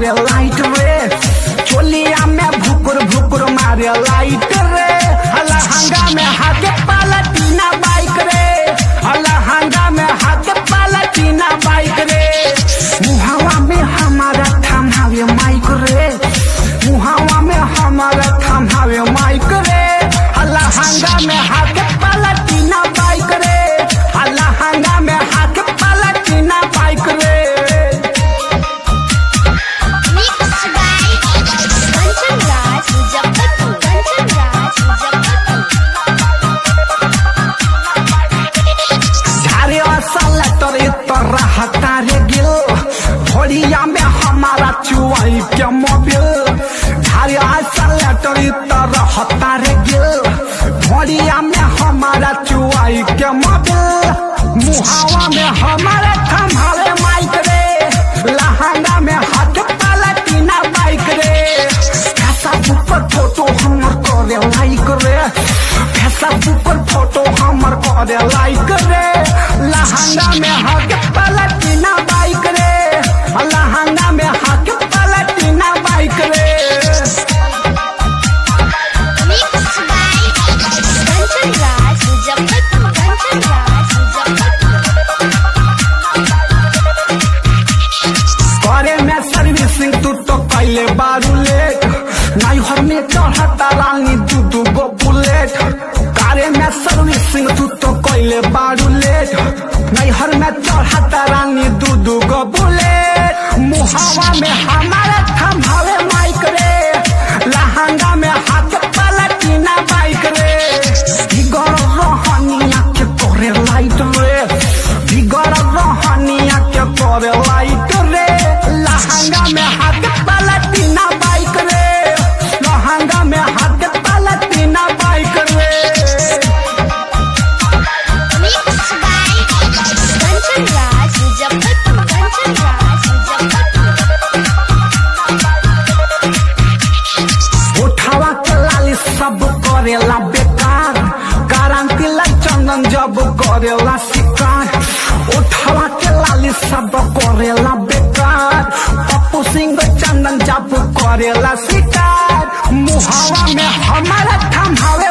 करे लाइट रे चोलिया में भुकुर भुकुर मारे लाइट रे लहंगा में हाथे पालटीना बाइक रे लहंगा में हाथे पालटीना बाइक रे मुहावा में हमारा थमावे माइक रे मुहावा में हमारा थमावे माइक रे लहंगा में हाथे पालटीना बाइक रे लहंगा में हाथे पालटीना बाइक रे Mixed by Kanchan Raj Muzaffarpur. Kanchan Raj Muzaffarpur. झारे असल तोरे तोरा हतारे गिल भोरिया में हमारा चुआई के मोबिल झारे असल तोरे तोरा हतारे गिल भोरिया में हमारा चुआई के मोबिल मुहावा में हमारे थमावे माइक रे लहंगा में हाथ पालटीना बाइक रे फेसबुक पर फोटो हमर करे लाइक रे फेसबुक पर फोटो हमर करे लाइक रे लहंगा में हाथ पलटीना बाइक रे लहंगा में हाथ पलटीना बाइक रे Mixed by Kanchan Raj Muzaffarpur. Kanchan Raj Muzaffarpur. करे में सर्विसिंग तू तो कैले बारू लेट नाइहर में चढ़ता रानी दू दू गो बुलेट करे में सर्विसिंग तू तो कैले बारू लेट नैहर में चढ़ता रानी दू दू गो बुलेट मुहावा में हमारे थमावे माइक रे लहंगा में हाथ पलटीना बाइक रे बिगड़ रहनिया के करे लाइट रे बिगड़ रहनिया के करे लाइट रे लहंगा में हाथ पलटीना बाइक रे लहंगा में हाथ पलटीना बाइक रे Mixed by Kanchan Raj Muzaffarpur. Kanchan Raj Muzaffarpur. उठावा के लाली सब करेला बेकार गारंटी ला चंदन जब करेला शिकार उठावा के लाली सब करेला बेकार पप्पू सिंह चंदन जब करेला शिकार मुहावा में हमारा थमावे